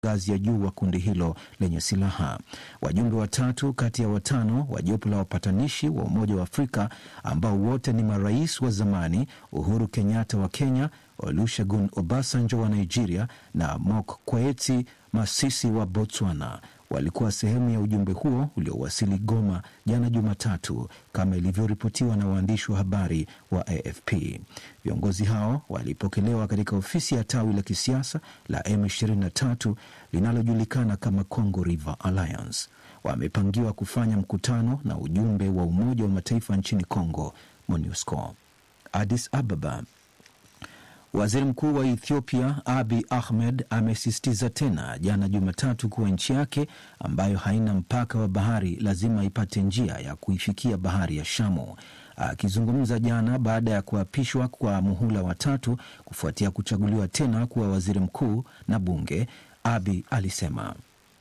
ngazi ya juu wa kundi hilo lenye silaha. Wajumbe watatu kati ya watano wa jopo la wapatanishi wa Umoja wa Afrika ambao wote ni marais wa zamani, Uhuru Kenyatta wa Kenya, Olusegun Obasanjo wa Nigeria na Mokgweetsi Masisi wa Botswana walikuwa sehemu ya ujumbe huo uliowasili Goma jana Jumatatu, kama ilivyoripotiwa na waandishi wa habari wa AFP. Viongozi hao walipokelewa katika ofisi ya tawi la kisiasa la M23 linalojulikana kama Congo River Alliance. Wamepangiwa kufanya mkutano na ujumbe wa Umoja wa Mataifa nchini Congo, MONUSCO. Addis Ababa. Waziri Mkuu wa Ethiopia Abi Ahmed amesisitiza tena jana Jumatatu kuwa nchi yake ambayo haina mpaka wa bahari lazima ipate njia ya kuifikia bahari ya Shamu. Akizungumza jana baada ya kuapishwa kwa muhula wa tatu kufuatia kuchaguliwa tena kuwa waziri mkuu na bunge, Abi alisema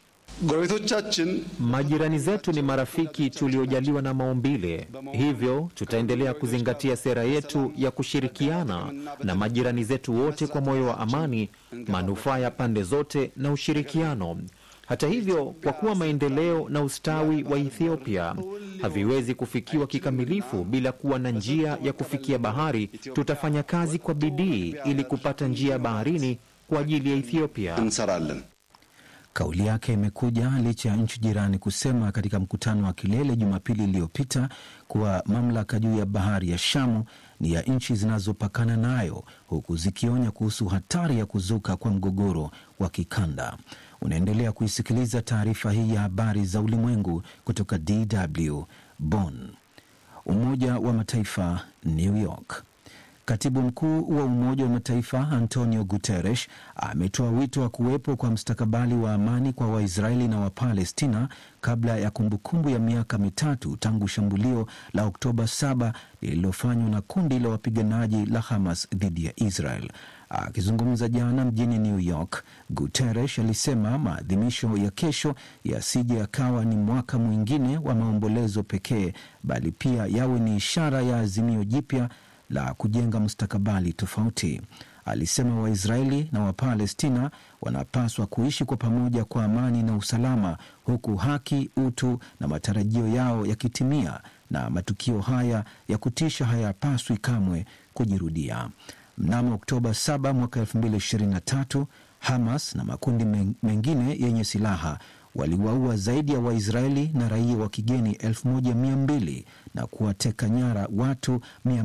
ጎረቤቶቻችን Majirani zetu ni marafiki tuliojaliwa na maumbile, hivyo tutaendelea kuzingatia sera yetu ya kushirikiana na majirani zetu wote kwa moyo wa amani, manufaa ya pande zote na ushirikiano. Hata hivyo, kwa kuwa maendeleo na ustawi wa Ethiopia haviwezi kufikiwa kikamilifu bila kuwa na njia ya kufikia bahari, tutafanya kazi kwa bidii ili kupata njia ya baharini kwa ajili ya Ethiopia. እንሰራለን። Kauli yake imekuja licha ya nchi jirani kusema katika mkutano wa kilele Jumapili iliyopita kuwa mamlaka juu ya bahari ya Shamu ni ya nchi zinazopakana nayo, huku zikionya kuhusu hatari ya kuzuka kwa mgogoro wa kikanda. Unaendelea kuisikiliza taarifa hii ya habari za ulimwengu kutoka DW Bonn. Umoja wa Mataifa, New York. Katibu mkuu wa Umoja wa Mataifa Antonio Guterres ametoa wito wa kuwepo kwa mstakabali wa amani kwa Waisraeli na Wapalestina kabla ya kumbukumbu ya miaka mitatu tangu shambulio la Oktoba 7 lililofanywa na kundi la wapiganaji la Hamas dhidi ya Israel. Akizungumza jana mjini New York, Guterres alisema maadhimisho ya kesho yasije yakawa ni mwaka mwingine wa maombolezo pekee, bali pia yawe ni ishara ya azimio jipya la kujenga mustakabali tofauti. Alisema Waisraeli na Wapalestina wanapaswa kuishi kwa pamoja kwa amani na usalama, huku haki, utu na matarajio yao yakitimia, na matukio haya ya kutisha hayapaswi kamwe kujirudia. Mnamo Oktoba 7 mwaka 2023 Hamas na makundi mengine yenye silaha waliwaua zaidi ya Waisraeli na raia wa kigeni 1200 na kuwateka nyara watu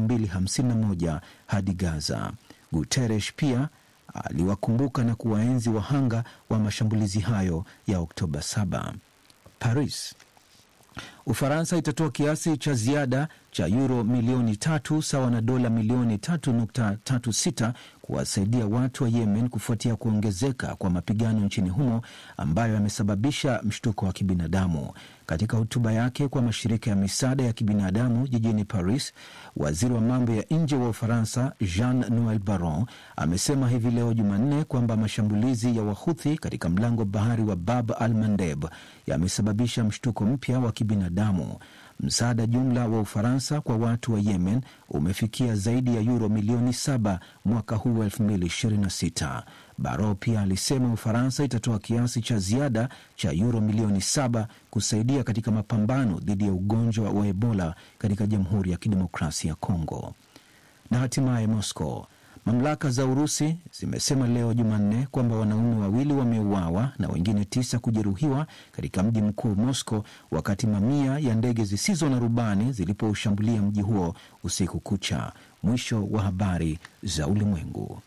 251 hadi Gaza. Guterres pia aliwakumbuka na kuwaenzi wahanga wa mashambulizi hayo ya Oktoba 7. Paris. Ufaransa itatoa kiasi cha ziada cha yuro milioni tatu sawa na dola milioni tatu nukta tatu sita kuwasaidia watu wa Yemen kufuatia kuongezeka kwa mapigano nchini humo ambayo yamesababisha mshtuko wa kibinadamu. Katika hotuba yake kwa mashirika ya misaada ya kibinadamu jijini Paris, waziri wa mambo ya nje wa Ufaransa Jean Noel Baron amesema hivi leo Jumanne kwamba mashambulizi ya Wahuthi katika mlango bahari wa Bab al Mandeb yamesababisha mshtuko mpya wa kibinadamu. Msaada jumla wa Ufaransa kwa watu wa Yemen umefikia zaidi ya yuro milioni saba mwaka huu wa 2026. Baro pia alisema Ufaransa itatoa kiasi cha ziada cha yuro milioni saba kusaidia katika mapambano dhidi ya ugonjwa wa Ebola katika Jamhuri ya Kidemokrasia ya Kongo. Na hatimaye Moscow Mamlaka za Urusi zimesema leo Jumanne kwamba wanaume wawili wameuawa na wengine tisa kujeruhiwa katika mji mkuu Moscow, wakati mamia ya ndege zisizo na rubani zilipoushambulia mji huo usiku kucha. Mwisho wa habari za ulimwengu.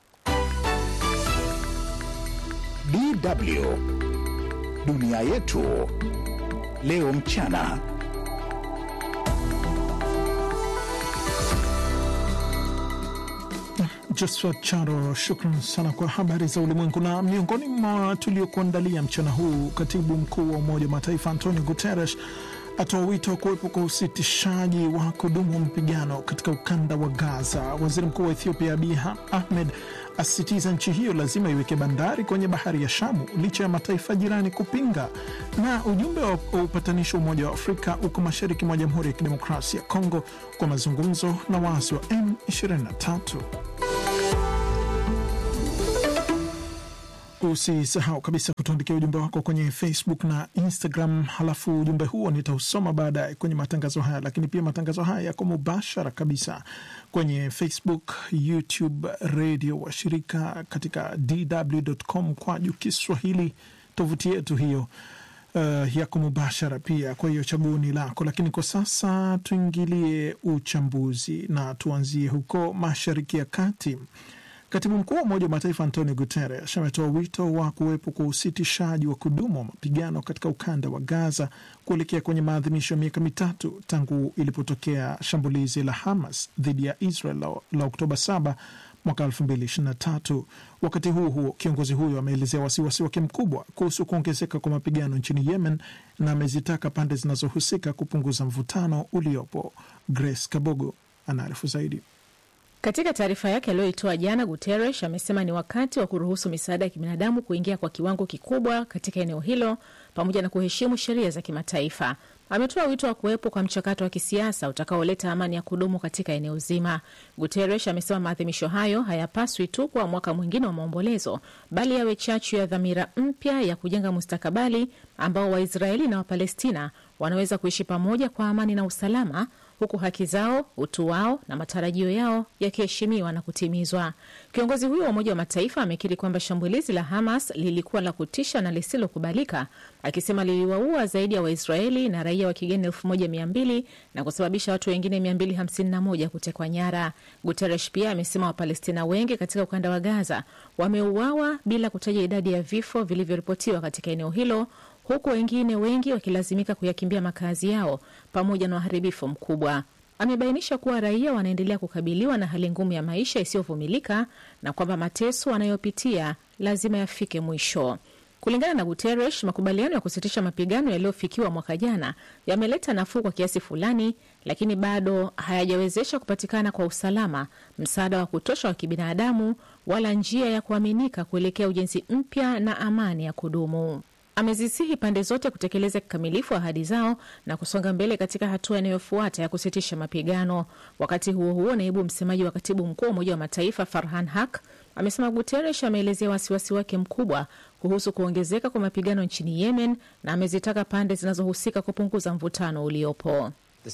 DW dunia yetu leo mchana. Josphat Charo, shukran sana kwa habari za ulimwengu. Na miongoni mwa tuliokuandalia mchana huu, katibu mkuu wa Umoja wa Mataifa Antonio Guterres atoa wito wa kuwepo kwa usitishaji wa kudumu wa mapigano katika ukanda wa Gaza. Waziri mkuu wa Ethiopia Abiy Ahmed asisitiza nchi hiyo lazima iweke bandari kwenye bahari ya Shamu licha ya mataifa jirani kupinga. Na ujumbe wa upatanishi wa Umoja wa Afrika uko mashariki mwa Jamhuri ya Kidemokrasia ya Kongo kwa mazungumzo na waasi wa M23. Usisahau kabisa kutuandikia ujumbe wako kwenye Facebook na Instagram, halafu ujumbe huo nitausoma baadaye kwenye matangazo haya. Lakini pia matangazo haya yako mubashara kabisa kwenye Facebook, YouTube, redio washirika katika dw.com kwa juu Kiswahili, tovuti yetu hiyo uh, yako mubashara pia. Kwa hiyo chaguo ni lako, lakini kwa sasa tuingilie uchambuzi na tuanzie huko Mashariki ya Kati. Katibu mkuu wa Umoja wa Mataifa Antonio Guterres ametoa wito wa kuwepo kwa usitishaji wa kudumu wa mapigano katika ukanda wa Gaza kuelekea kwenye maadhimisho ya miaka mitatu tangu ilipotokea shambulizi la Hamas dhidi ya Israel la, la Oktoba 7 mwaka 2023. Wakati huo huo, kiongozi huyo ameelezea wasiwasi wake mkubwa kuhusu kuongezeka kwa mapigano nchini Yemen na amezitaka pande zinazohusika kupunguza mvutano uliopo. Grace Kabogo anaarifu zaidi. Katika taarifa yake aliyoitoa jana, Guterres amesema ni wakati wa kuruhusu misaada ya kibinadamu kuingia kwa kiwango kikubwa katika eneo hilo pamoja na kuheshimu sheria za kimataifa. Ametoa wito wa kuwepo kwa mchakato wa kisiasa utakaoleta amani ya kudumu katika eneo zima. Guterres amesema maadhimisho hayo hayapaswi tu kuwa mwaka mwingine wa maombolezo, bali yawe chachu ya dhamira mpya ya kujenga mustakabali ambao Waisraeli na Wapalestina wanaweza kuishi pamoja kwa amani na usalama huku haki zao, utu wao na matarajio yao yakiheshimiwa na kutimizwa. Kiongozi huyo wa Umoja wa Mataifa amekiri kwamba shambulizi la Hamas lilikuwa la kutisha na lisilokubalika, akisema liliwaua zaidi ya Waisraeli na raia wa kigeni elfu moja mia mbili na kusababisha watu wengine 251 kutekwa nyara. Guterres pia amesema Wapalestina wengi katika ukanda wa Gaza wameuawa bila kutaja idadi ya vifo vilivyoripotiwa katika eneo hilo huku wengine wengi wakilazimika kuyakimbia makazi yao pamoja na uharibifu mkubwa. Amebainisha kuwa raia wanaendelea kukabiliwa na hali ngumu ya maisha isiyovumilika na kwamba mateso wanayopitia lazima yafike mwisho. Kulingana na Guterres, makubaliano ya kusitisha mapigano yaliyofikiwa mwaka jana yameleta nafuu kwa kiasi fulani, lakini bado hayajawezesha kupatikana kwa usalama, msaada wa kutosha wa kibinadamu, wala njia ya kuaminika kuelekea ujenzi mpya na amani ya kudumu. Amezisihi pande zote kutekeleza kikamilifu ahadi zao na kusonga mbele katika hatua inayofuata ya kusitisha mapigano. Wakati huo huo, naibu msemaji wa katibu mkuu wa Umoja wa Mataifa Farhan Haq amesema Guterres ameelezea wasiwasi wake mkubwa kuhusu kuongezeka kwa mapigano nchini Yemen na amezitaka pande zinazohusika kupunguza mvutano uliopo.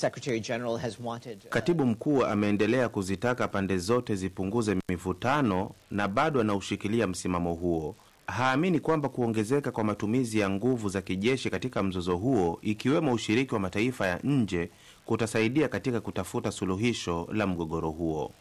Wanted... Katibu mkuu ameendelea kuzitaka pande zote zipunguze mivutano na bado anaushikilia msimamo huo. Haamini kwamba kuongezeka kwa matumizi ya nguvu za kijeshi katika mzozo huo, ikiwemo ushiriki wa mataifa ya nje, kutasaidia katika kutafuta suluhisho la mgogoro huo.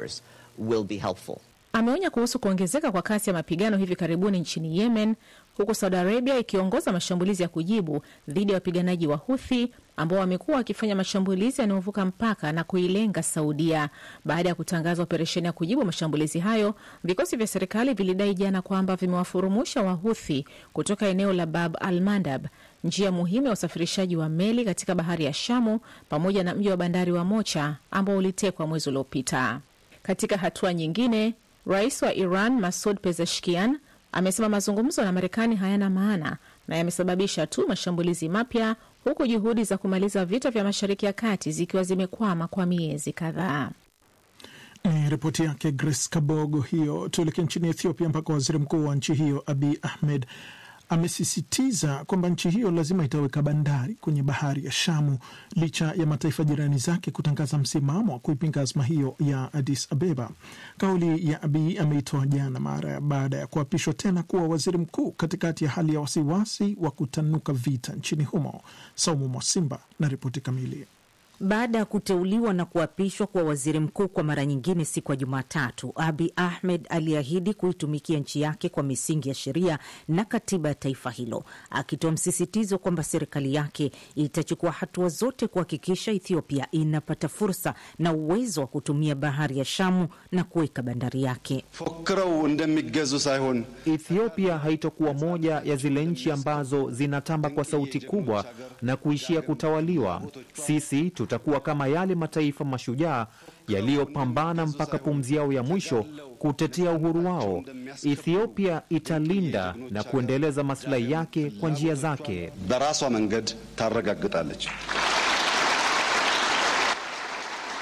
Ameonya kuhusu kuongezeka kwa kasi ya mapigano hivi karibuni nchini Yemen, huku Saudi Arabia ikiongoza mashambulizi ya kujibu dhidi ya wapiganaji wa Huthi ambao wamekuwa wakifanya mashambulizi yanayovuka mpaka na kuilenga Saudia. Baada ya kutangaza operesheni ya kujibu mashambulizi hayo, vikosi vya serikali vilidai jana kwamba vimewafurumusha Wahuthi kutoka eneo la Bab al Mandab, njia muhimu ya usafirishaji wa meli katika bahari ya Shamu, pamoja na mji wa bandari wa Mocha ambao ulitekwa mwezi uliopita. Katika hatua nyingine, rais wa Iran Masud Pezeshkian amesema mazungumzo na Marekani hayana maana na yamesababisha tu mashambulizi mapya huku juhudi za kumaliza vita vya Mashariki ya Kati zikiwa zimekwama kwa miezi kadhaa. Ni ripoti yake Grace Kabogo hiyo. Tuelekee nchini Ethiopia ambako waziri mkuu wa nchi hiyo Abiy Ahmed amesisitiza kwamba nchi hiyo lazima itaweka bandari kwenye bahari ya Shamu licha ya mataifa jirani zake kutangaza msimamo wa kuipinga azma hiyo ya Addis Abeba. Kauli ya Abiy ameitoa jana mara baada ya kuapishwa tena kuwa waziri mkuu katikati ya hali ya wasiwasi wa kutanuka vita nchini humo. Saumu Mwasimba na ripoti kamili. Baada ya kuteuliwa na kuapishwa kuwa waziri mkuu kwa mara nyingine siku ya Jumatatu, Abi Ahmed aliahidi kuitumikia nchi yake kwa misingi ya sheria na katiba ya taifa hilo, akitoa msisitizo kwamba serikali yake itachukua hatua zote kuhakikisha Ethiopia inapata fursa na uwezo wa kutumia bahari ya Shamu na kuweka bandari yake. ፎክረው እንደሚገዙ ሳይሆን Ethiopia haitokuwa moja ya zile nchi ambazo zinatamba kwa sauti kubwa na kuishia kutawaliwa. Sisi tutakuwa kama yale mataifa mashujaa yaliyopambana mpaka pumzi yao ya mwisho kutetea uhuru wao. Ethiopia italinda na kuendeleza maslahi yake kwa njia zake. በራሷ መንገድ ታረጋግጣለች።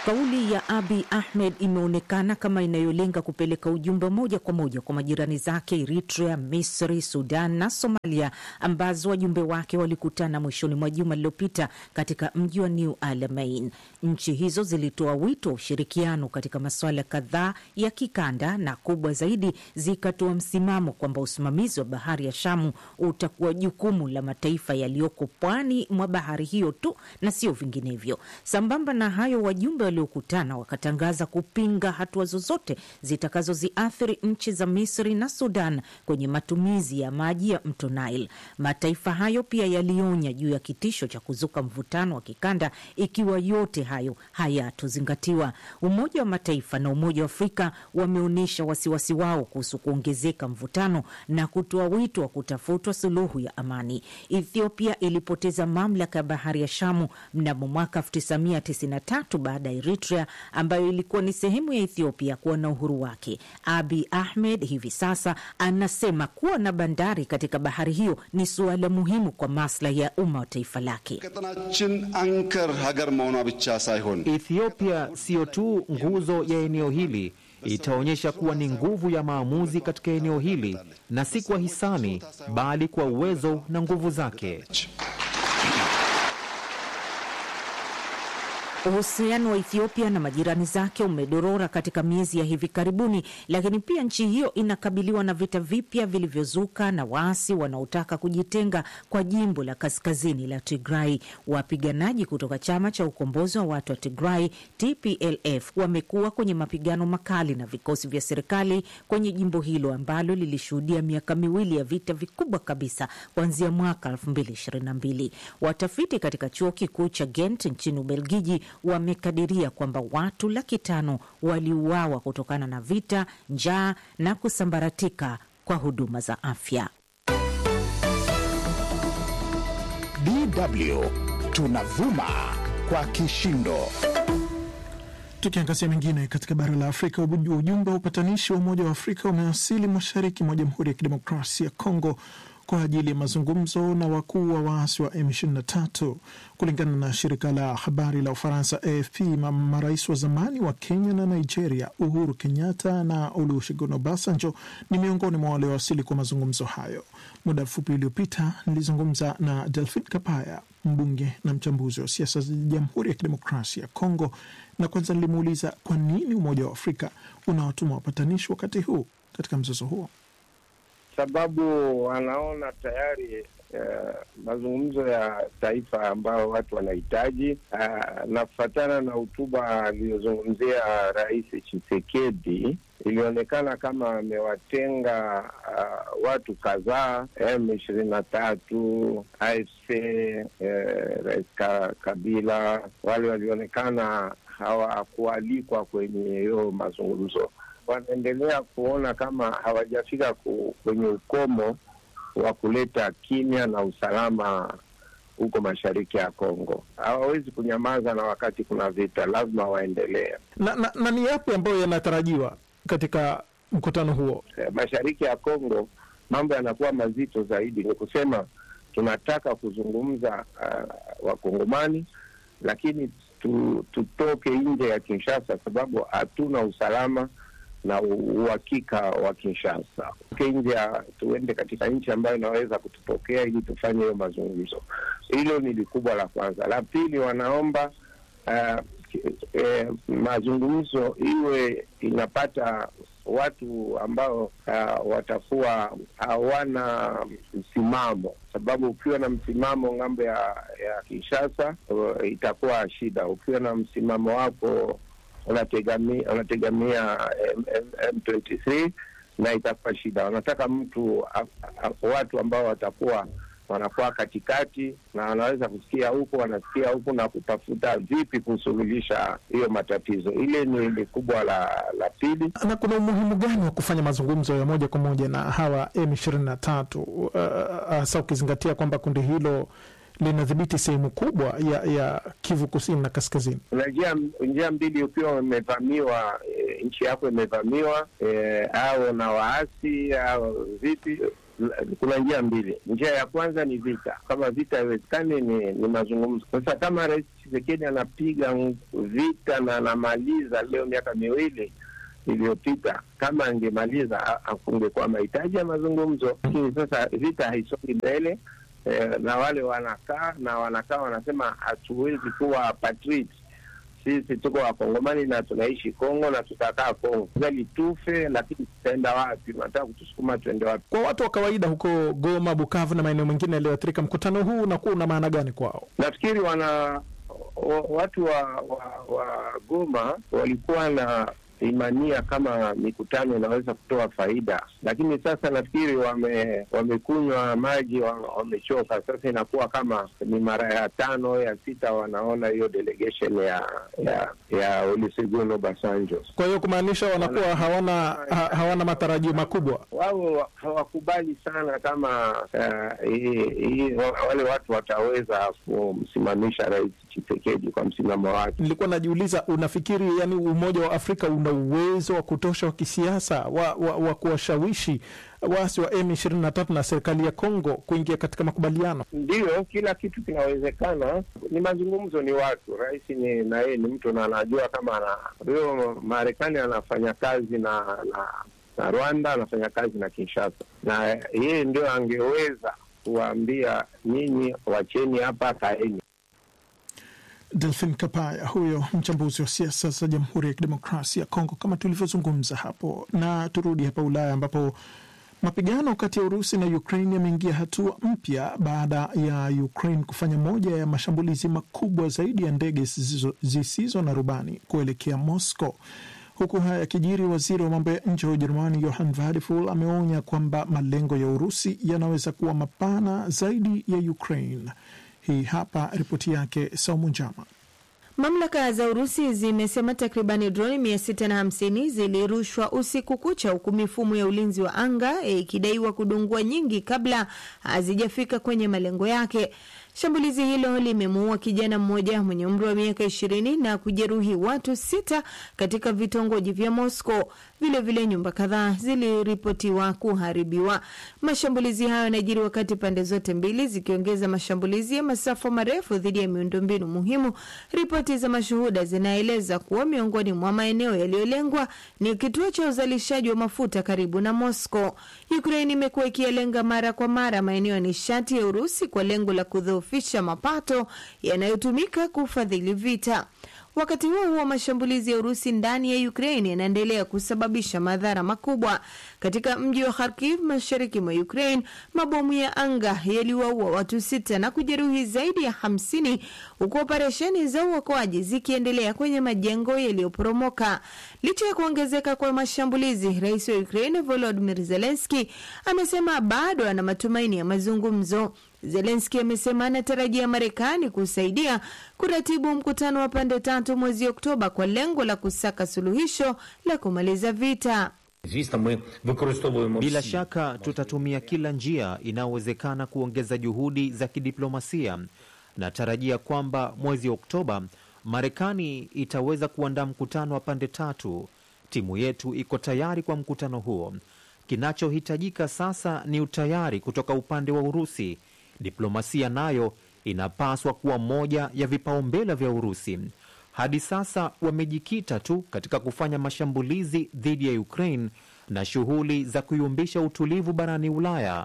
Kauli ya Abi Ahmed imeonekana kama inayolenga kupeleka ujumbe moja kwa moja kwa majirani zake Eritrea, Misri, Sudan na Somalia, ambazo wajumbe wake walikutana mwishoni mwa juma lililopita katika mji wa New Alamein. Nchi hizo zilitoa wito wa ushirikiano katika masuala kadhaa ya kikanda, na kubwa zaidi zikatoa msimamo kwamba usimamizi wa bahari ya Shamu utakuwa jukumu la mataifa yaliyoko pwani mwa bahari hiyo tu na sio vinginevyo. Sambamba na hayo, wajumbe waliokutana wakatangaza kupinga hatua zozote zitakazoziathiri nchi za Misri na Sudan kwenye matumizi ya maji ya mto Nile. Mataifa hayo pia yalionya juu ya kitisho cha kuzuka mvutano wa kikanda ikiwa yote hayo hayatozingatiwa. Umoja wa Mataifa na Umoja wa Afrika wameonyesha wasiwasi wao kuhusu kuongezeka mvutano na kutoa wito wa kutafutwa suluhu ya amani. Ethiopia ilipoteza mamlaka ya bahari ya Shamu mnamo mwaka 1993 baada ya Eritrea ambayo ilikuwa ni sehemu ya Ethiopia kuwa na uhuru wake. Abi Ahmed hivi sasa anasema kuwa na bandari katika bahari hiyo ni suala muhimu kwa maslahi ya umma wa taifa lake. ቀጠናችን አንከር ሀገር መሆኗ ብቻ ሳይሆን Ethiopia siyo tu nguzo ya eneo hili, itaonyesha kuwa ni nguvu ya maamuzi katika eneo hili, na si kwa hisani, bali kwa uwezo na nguvu zake. Uhusiano wa Ethiopia na majirani zake umedorora katika miezi ya hivi karibuni, lakini pia nchi hiyo inakabiliwa na vita vipya vilivyozuka na waasi wanaotaka kujitenga kwa jimbo la kaskazini la Tigray. Wapiganaji kutoka chama cha ukombozi wa watu wa Tigray, TPLF, wamekuwa kwenye mapigano makali na vikosi vya serikali kwenye jimbo hilo ambalo lilishuhudia miaka miwili ya vita vikubwa kabisa kuanzia mwaka 2022. Watafiti katika chuo kikuu cha Ghent nchini Ubelgiji wamekadiria kwamba watu laki tano waliuawa kutokana na vita, njaa na kusambaratika kwa huduma za afya. DW tunavuma kwa kishindo. Tukiangazia mengine katika bara la Afrika, uju- ujumbe wa upatanishi wa Umoja wa Afrika umewasili mashariki mwa Jamhuri ya Kidemokrasia ya Kongo kwa ajili ya mazungumzo na wakuu wa waasi wa M23. Kulingana na shirika la habari la Ufaransa AFP, ma- marais wa zamani wa Kenya na Nigeria Uhuru Kenyatta na Olusegun Obasanjo ni miongoni mwa waliowasili kwa mazungumzo hayo. Muda mfupi uliopita nilizungumza na Delphin Kapaya, mbunge na mchambuzi wa siasa za Jamhuri ya Kidemokrasia ya Kongo, na kwanza nilimuuliza kwa nini Umoja wa Afrika unawatuma wapatanishi wakati huu katika mzozo huo. sababu wanaona tayari uh, mazungumzo ya taifa ambayo watu wanahitaji uh, na kufatana na hotuba aliyozungumzia Rais Tshisekedi ilionekana kama amewatenga uh, watu kadhaa M ishirini na tatu AFC eh, Rais Ka- Kabila wale walionekana hawakualikwa kwenye hiyo mazungumzo wanaendelea kuona kama hawajafika ku, kwenye ukomo wa kuleta kimya na usalama huko mashariki ya Kongo. Hawawezi kunyamaza na wakati kuna vita, lazima waendelee. Na, na, na ni yapi ambayo yanatarajiwa katika mkutano huo? Eh, Mashariki ya Kongo mambo yanakuwa mazito zaidi, ni kusema tunataka kuzungumza uh, wakongomani lakini tu, tutoke nje ya Kinshasa sababu hatuna usalama na u- uhakika wa Kinshasa. Tuke nje ya tuende katika nchi ambayo inaweza kutupokea ili tufanye hiyo mazungumzo. Hilo ni likubwa la kwanza. La pili, wanaomba uh, eh, mazungumzo iwe inapata watu ambao uh, watakuwa hawana msimamo, sababu ukiwa na msimamo ng'ambo ya ya Kinshasa uh, itakuwa shida. Ukiwa na msimamo wako unategamia unategamia M- M- M23 na itakuwa shida. Wanataka mtu a, a, watu ambao watakuwa wanakuwa katikati na wanaweza kusikia huku wanasikia huku na kutafuta vipi kusuluhisha hiyo matatizo. Ile ni, ni kubwa la la pili. Na kuna umuhimu gani wa kufanya mazungumzo ya moja kwa moja na hawa M23 uh, hasa ukizingatia kwamba kundi hilo linadhibiti sehemu kubwa ya, ya Kivu kusini na kaskazini? Kuna njia njia mbili, ukiwa umevamiwa e, nchi yako imevamiwa e, au na waasi au vipi, kuna njia mbili. Njia ya kwanza ni vita. Kama vita haiwezekani, ni, ni mazungumzo. Sasa kama Rais Tshisekedi anapiga vita na anamaliza leo miaka miwili iliyopita, kama angemaliza kungekuwa mahitaji ya mazungumzo, lakini sasa vita haisongi mbele eh, na wale wanakaa na wanakaa wanasema hatuwezi kuwa patriot sisi tuko wakongomani na tunaishi Kongo na tutakaa Kongo gali tufe, lakini tutaenda wapi? Nataka kutusukuma tuende wapi? Kwa watu wa kawaida huko Goma, Bukavu na maeneo mengine yaliyoathirika, mkutano huu unakuwa una maana gani kwao? Nafikiri wana watu wa, wa, wa Goma walikuwa na imania kama mikutano inaweza kutoa faida, lakini sasa nafikiri wame wamekunywa maji, wamechoka. Sasa inakuwa kama ni mara ya tano ya sita wanaona hiyo delegation ya ya ya Olusegun Obasanjo. Kwa hiyo kumaanisha wanakuwa hawana ha, hawana matarajio makubwa. Wao hawakubali sana kama uh, i, i, wale watu wataweza kumsimamisha Rais Tshisekedi kwa msimamo wake. Nilikuwa najiuliza, unafikiri yani Umoja wa Afrika una uwezo wa kutosha wa kisiasa wa, wa, wa kuwashawishi waasi wa M23 na serikali ya Kongo kuingia katika makubaliano? Ndiyo, kila kitu kinawezekana. Ni mazungumzo, ni watu. Rais ni na yeye ni mtu na anajua kama ana huyo Marekani anafanya kazi na, na na Rwanda anafanya kazi na Kinshasa, na yeye ndio angeweza kuwaambia nyinyi, wacheni hapa, kaeni. Delphin Kapaya huyo mchambuzi wa siasa za Jamhuri ya Kidemokrasia ya Kongo, kama tulivyozungumza hapo. Na turudi hapa Ulaya ambapo mapigano kati ya Urusi na Ukraine yameingia hatua mpya baada ya Ukraine kufanya moja ya mashambulizi makubwa zaidi ya ndege zisizo, zisizo na rubani kuelekea Moscow. Huku haya yakijiri, waziri wa mambo ya nje wa Ujerumani Johann Vadeful ameonya kwamba malengo ya Urusi yanaweza kuwa mapana zaidi ya Ukraine. Hii hapa ripoti yake Saumu Njama. Mamlaka za Urusi zimesema takribani droni mia sita na hamsini zilirushwa usiku kucha, huku mifumo ya ulinzi wa anga ikidaiwa kudungua nyingi kabla hazijafika kwenye malengo yake. Shambulizi hilo limemuua kijana mmoja mwenye umri wa miaka ishirini na kujeruhi watu sita katika vitongoji vya Moscow. Vilevile nyumba kadhaa ziliripotiwa kuharibiwa. Mashambulizi hayo yanajiri wakati pande zote mbili zikiongeza mashambulizi ya masafa marefu dhidi ya miundombinu muhimu. Ripoti za mashuhuda zinaeleza kuwa miongoni mwa maeneo yaliyolengwa ni kituo cha uzalishaji wa mafuta karibu na Moscow. Ukraine imekuwa ikiyalenga mara kwa mara maeneo ya nishati ya Urusi kwa lengo la kudhoofisha mapato yanayotumika kufadhili vita. Wakati huo huo, mashambulizi ya Urusi ndani ya Ukraine yanaendelea kusababisha madhara makubwa. Katika mji wa Kharkiv, mashariki mwa Ukraine, mabomu ya anga yaliwaua watu sita na kujeruhi zaidi ya hamsini huku operesheni za uokoaji zikiendelea kwenye majengo yaliyoporomoka. Licha ya kuongezeka kwa mashambulizi, rais wa Ukraine Volodymyr Zelensky amesema bado ana matumaini ya mazungumzo. Zelenski amesema anatarajia Marekani kusaidia kuratibu mkutano wa pande tatu mwezi Oktoba kwa lengo la kusaka suluhisho la kumaliza vita. Bila shaka tutatumia kila njia inayowezekana kuongeza juhudi za kidiplomasia. Natarajia kwamba mwezi Oktoba Marekani itaweza kuandaa mkutano wa pande tatu. Timu yetu iko tayari kwa mkutano huo. Kinachohitajika sasa ni utayari kutoka upande wa Urusi. Diplomasia nayo inapaswa kuwa moja ya vipaumbele vya Urusi. Hadi sasa wamejikita tu katika kufanya mashambulizi dhidi ya Ukraine na shughuli za kuyumbisha utulivu barani Ulaya.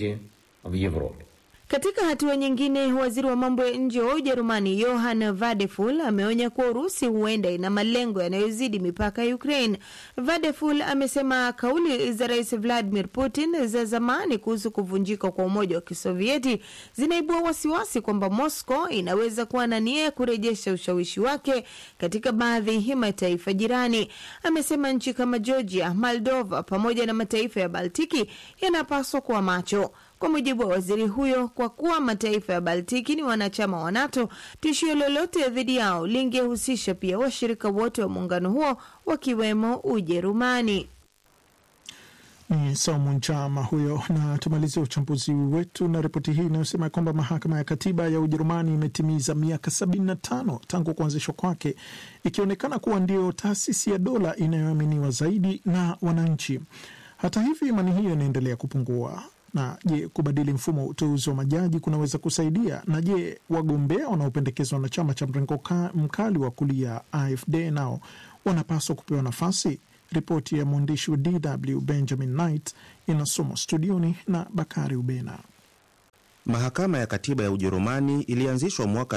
Katika hatua nyingine, waziri wa mambo ya nje wa Ujerumani Johann Vadeful ameonya kuwa Urusi huenda ina malengo yanayozidi mipaka ya Ukraine. Vadeful amesema kauli za rais Vladimir Putin za zamani kuhusu kuvunjika kwa Umoja wa Kisovieti zinaibua wasiwasi kwamba Moscow inaweza kuwa na nia ya kurejesha ushawishi wake katika baadhi ya mataifa jirani. Amesema nchi kama Georgia, Moldova pamoja na mataifa ya Baltiki yanapaswa kuwa macho. Kwa mujibu wa waziri huyo, kwa kuwa mataifa ya Baltiki ni wanachama wa NATO, tishio lolote dhidi yao lingehusisha pia washirika wote wa muungano huo wakiwemo Ujerumani. Ni Saumu Njama huyo, na tumalizia uchambuzi wetu na ripoti hii inayosema kwamba mahakama ya katiba ya Ujerumani imetimiza miaka 75 tangu kuanzishwa kwake, ikionekana kuwa ndio taasisi ya dola inayoaminiwa zaidi na wananchi. Hata hivyo, imani hiyo inaendelea kupungua. Na je, kubadili mfumo wa uteuzi wa majaji kunaweza kusaidia? Na je, wagombea wanaopendekezwa na chama cha mrengo mkali wa kulia AFD nao wanapaswa kupewa nafasi? Ripoti ya mwandishi wa DW Benjamin Knight inasomwa studioni na Bakari Ubena. Mahakama ya Katiba ya Ujerumani ilianzishwa mwaka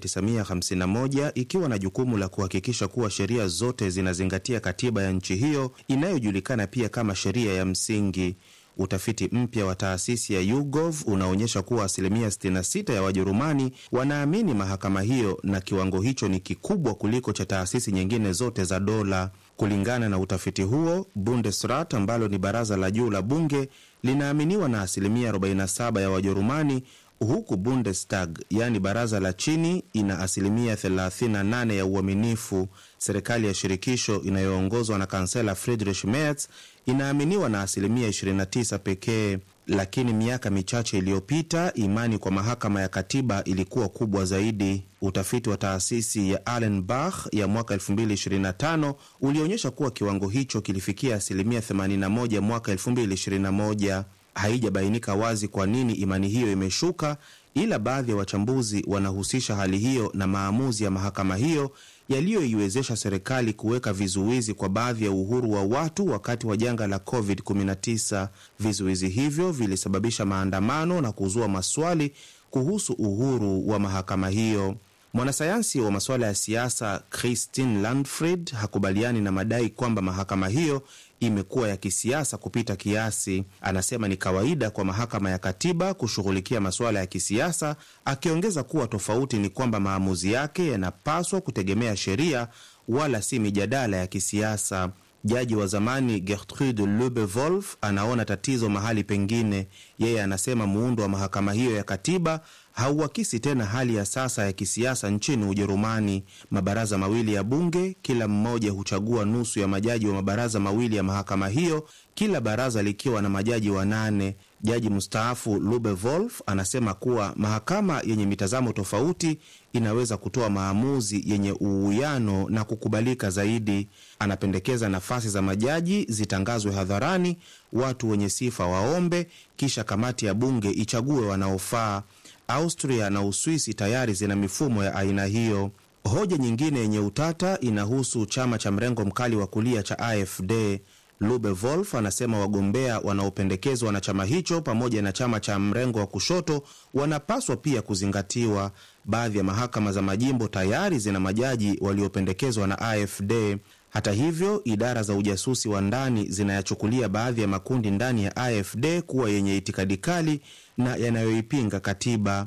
1951 ikiwa na jukumu la kuhakikisha kuwa sheria zote zinazingatia katiba ya nchi hiyo inayojulikana pia kama sheria ya msingi. Utafiti mpya wa taasisi ya YouGov unaonyesha kuwa asilimia 66 ya Wajerumani wanaamini mahakama hiyo, na kiwango hicho ni kikubwa kuliko cha taasisi nyingine zote za dola. Kulingana na utafiti huo, Bundesrat ambalo ni baraza la juu la bunge linaaminiwa na asilimia 47 ya Wajerumani, huku Bundestag yaani baraza la chini ina asilimia 38 ya uaminifu. Serikali ya shirikisho inayoongozwa na kansela Friedrich Merz inaaminiwa na asilimia 29 pekee. Lakini miaka michache iliyopita imani kwa mahakama ya katiba ilikuwa kubwa zaidi. Utafiti wa taasisi ya Allenbach ya mwaka 2025 ulionyesha kuwa kiwango hicho kilifikia asilimia 81 mwaka 2021. Haijabainika wazi kwa nini imani hiyo imeshuka, ila baadhi ya wachambuzi wanahusisha hali hiyo na maamuzi ya mahakama hiyo yaliyoiwezesha serikali kuweka vizuizi kwa baadhi ya uhuru wa watu wakati wa janga la COVID-19. Vizuizi hivyo vilisababisha maandamano na kuzua maswali kuhusu uhuru wa mahakama hiyo. Mwanasayansi wa masuala ya siasa Christine Landfried hakubaliani na madai kwamba mahakama hiyo imekuwa ya kisiasa kupita kiasi. Anasema ni kawaida kwa mahakama ya katiba kushughulikia masuala ya kisiasa, akiongeza kuwa tofauti ni kwamba maamuzi yake yanapaswa kutegemea sheria wala si mijadala ya kisiasa. Jaji wa zamani Gertrude Lubevolf anaona tatizo mahali pengine. Yeye anasema muundo wa mahakama hiyo ya katiba hauakisi tena hali ya sasa ya kisiasa nchini Ujerumani. Mabaraza mawili ya bunge, kila mmoja huchagua nusu ya majaji wa mabaraza mawili ya mahakama hiyo, kila baraza likiwa na majaji wanane. Jaji mstaafu Lubevolf anasema kuwa mahakama yenye mitazamo tofauti inaweza kutoa maamuzi yenye uwiano na kukubalika zaidi. Anapendekeza nafasi za majaji zitangazwe hadharani, watu wenye sifa waombe, kisha kamati ya bunge ichague wanaofaa. Austria na Uswisi tayari zina mifumo ya aina hiyo. Hoja nyingine yenye utata inahusu chama cha mrengo mkali wa kulia cha AfD. Lube Wolf anasema wagombea wanaopendekezwa na chama hicho pamoja na chama cha mrengo wa kushoto wanapaswa pia kuzingatiwa. Baadhi ya mahakama za majimbo tayari zina majaji waliopendekezwa na AfD. Hata hivyo, idara za ujasusi wa ndani zinayachukulia baadhi ya makundi ndani ya AfD kuwa yenye itikadi kali na yanayoipinga katiba.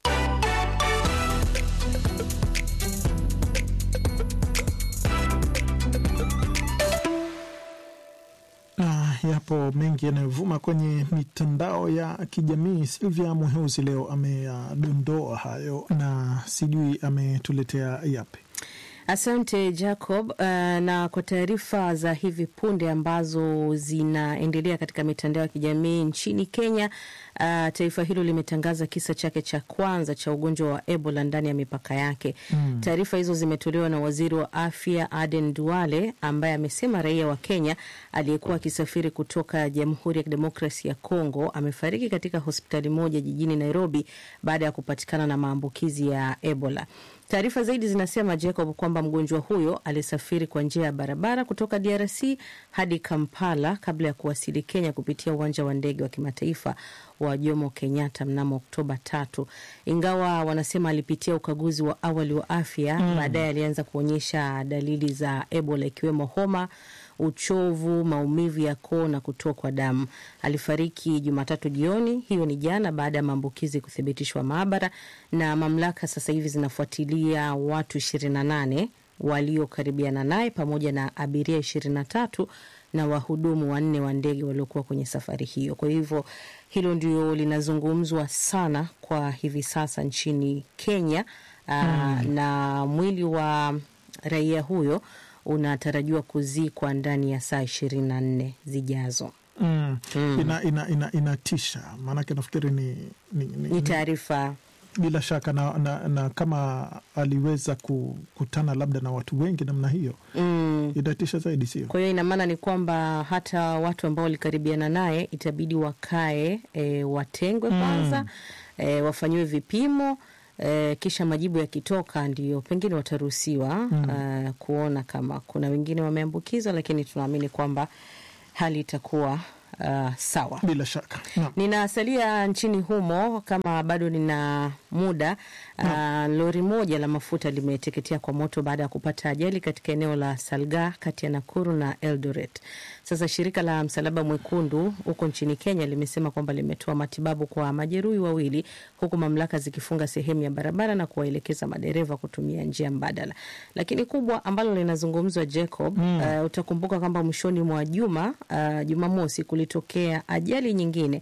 Na yapo mengi yanayovuma kwenye mitandao ya kijamii. Silvia Muheuzi leo ameyadondoa hayo na sijui ametuletea yapi. Asante Jacob. Uh, na kwa taarifa za hivi punde ambazo zinaendelea katika mitandao ya kijamii nchini Kenya, uh, taifa hilo limetangaza kisa chake cha kwanza cha ugonjwa wa Ebola ndani ya mipaka yake. Mm. Taarifa hizo zimetolewa na waziri wa afya Aden Duale ambaye amesema raia wa Kenya aliyekuwa akisafiri kutoka Jamhuri ya Kidemokrasi ya Kongo amefariki katika hospitali moja jijini Nairobi baada ya kupatikana na maambukizi ya Ebola. Taarifa zaidi zinasema Jacob, kwamba mgonjwa huyo alisafiri kwa njia ya barabara kutoka DRC hadi Kampala kabla ya kuwasili Kenya kupitia uwanja wa ndege wa kimataifa wa Jomo Kenyatta mnamo Oktoba tatu. Ingawa wanasema alipitia ukaguzi wa awali wa afya mm, baadaye alianza kuonyesha dalili za Ebola ikiwemo homa uchovu, maumivu ya koo na kutokwa damu. Alifariki Jumatatu jioni, hiyo ni jana, baada ya maambukizi kuthibitishwa maabara, na mamlaka sasa hivi zinafuatilia watu ishirini na nane waliokaribiana naye pamoja na abiria ishirini na tatu na wahudumu wanne wa ndege waliokuwa kwenye safari hiyo. Kwa hivyo hilo ndio linazungumzwa sana kwa hivi sasa nchini Kenya. Aa, mm. na mwili wa raia huyo unatarajiwa kuzikwa ndani ya saa ishirini na nne zijazo. Mm. Mm. Ina, ina, ina, inatisha maanake nafikiri ni, ni, ni, ni taarifa bila shaka na, na, na kama aliweza kukutana labda na watu wengi namna hiyo mm. inatisha zaidi, sio? Kwa hiyo ina maana ni kwamba hata watu ambao walikaribiana naye itabidi wakae, e, watengwe kwanza mm. e, wafanyiwe vipimo e, kisha majibu yakitoka ndio pengine wataruhusiwa mm. uh, kuona kama kuna wengine wameambukizwa, lakini tunaamini kwamba hali itakuwa Uh, sawa, bila shaka no. Ninasalia nchini humo kama bado nina muda no. Uh, lori moja la mafuta limeteketea kwa moto baada ya kupata ajali katika eneo la Salga kati ya Nakuru na Eldoret. Sasa shirika la Msalaba Mwekundu huko nchini Kenya limesema kwamba limetoa matibabu kwa majeruhi wawili, huku mamlaka zikifunga sehemu ya barabara na kuwaelekeza madereva kutumia njia mbadala. Lakini kubwa ambalo linazungumzwa Jacob, mm. uh, utakumbuka kwamba mwishoni mwa juma uh, Jumamosi kulitokea ajali nyingine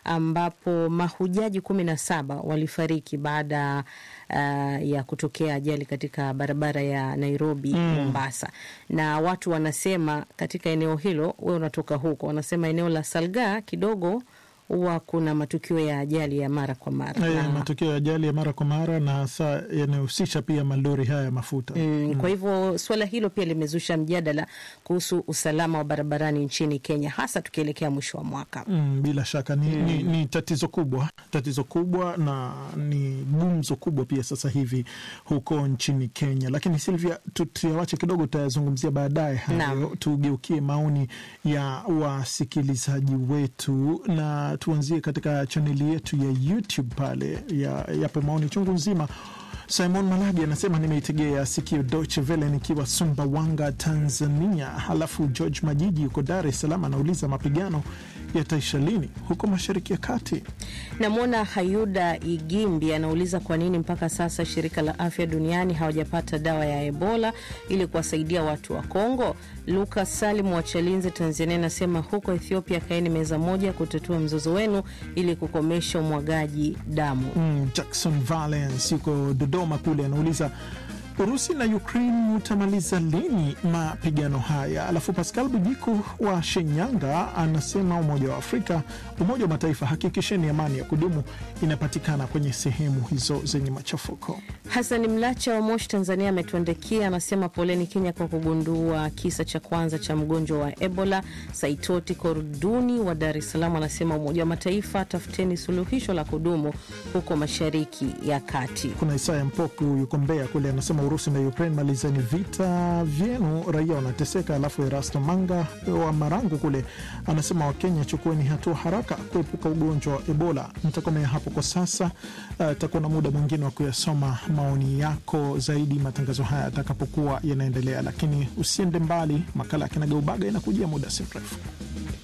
ambapo mahujaji kumi na saba walifariki baada uh, ya kutokea ajali katika barabara ya Nairobi mm. Mombasa, na watu wanasema katika eneo hilo, we unatoka huko, wanasema eneo la Salga kidogo huwa kuna matukio ya ajali ya mara kwa mara e, na... matukio ya ajali ya mara kwa mara na hasa yanahusisha pia malori haya ya mafuta mm, mm. Kwa hivyo suala hilo pia limezusha mjadala kuhusu usalama wa barabarani nchini Kenya, hasa tukielekea mwisho wa mwaka mm, bila shaka ni, mm. ni, ni tatizo kubwa, tatizo kubwa na ni gumzo kubwa pia sasa hivi huko nchini Kenya. Lakini Silvia, tuyawache kidogo, tutayazungumzia baadaye hayo. Tugeukie maoni ya wasikilizaji wetu na tuanzie katika chaneli yetu ya YouTube pale ya, yapo maoni chungu nzima. Simon Malabi anasema nimeitegea sikio Deutsche Welle nikiwa Sumbawanga, Tanzania. Halafu George Majiji yuko Dar es Salaam anauliza mapigano yataisha lini huko Mashariki ya Kati? Namwona Hayuda Igimbi anauliza kwa nini mpaka sasa shirika la afya duniani hawajapata dawa ya Ebola ili kuwasaidia watu wa Kongo. Lukas Salim wa Chalinze, Tanzania anasema huko Ethiopia kaeni meza moja kutatua mzozo wenu ili kukomesha umwagaji damu. Mm, Jackson Valence yuko Dodoma kule anauliza Urusi na Ukraine utamaliza lini mapigano haya? Alafu Pascal Bujiku wa Shinyanga anasema Umoja wa Afrika, Umoja wa Mataifa, hakikisheni amani ya kudumu inapatikana kwenye sehemu hizo zenye machafuko. Hasani Mlacha wa Moshi, Tanzania ametuandikia anasema, poleni Kenya kwa kugundua kisa cha kwanza cha mgonjwa wa Ebola. Saitoti Korduni wa Dar es Salaam anasema, Umoja wa Mataifa, tafuteni suluhisho la kudumu huko Mashariki ya Kati. Kuna Isaya Mpoku yuko Mbeya kule anasema Urusi na Ukraine, malizeni vita vyenu, raia wanateseka. Alafu Erasto Manga wa Marangu kule anasema Wakenya, chukueni hatua haraka kuepuka ugonjwa wa Ebola. Nitakomea hapo kwa sasa. Takuwa uh, na muda mwingine wa kuyasoma maoni yako zaidi matangazo haya yatakapokuwa yanaendelea, lakini usiende mbali. Makala ya Kinagaubaga inakujia muda si mrefu.